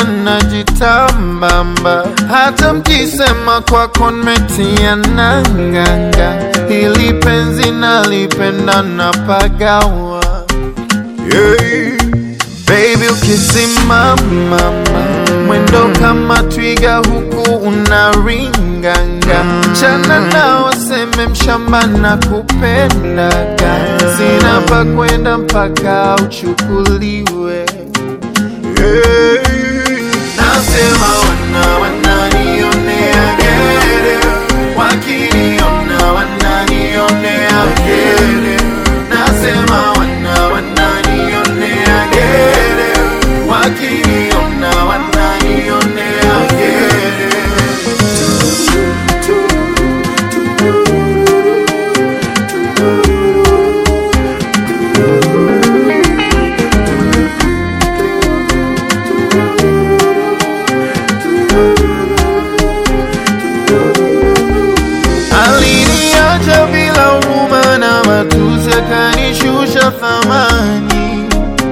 najitambamba, hata mkisema kwako nimetia nanganga, hili penzi nalipenda napagawa yeah. Baby ukisimama mwendo kama twiga huku unaringanga, mchana na waseme mshamba na kupendaga, sina pa kwenda mpaka uchukuliwe yeah. Nasema wana wananionea gere, wakiniona wananionea gere. Nasema wana wananionea gere, wakiniona wananionea gere. Aliniacha bila huruma na matusi, akanishusha thamani,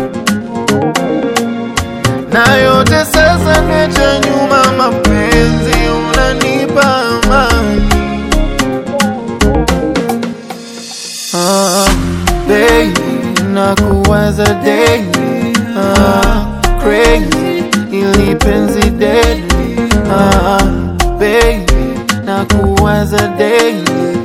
na yote sasa mecha nyuma, mapenzi unanipa amani. Ah, baby, nakuwaza daily, ah, crazy, ili penzi deadly, ah, baby, nakuwaza daily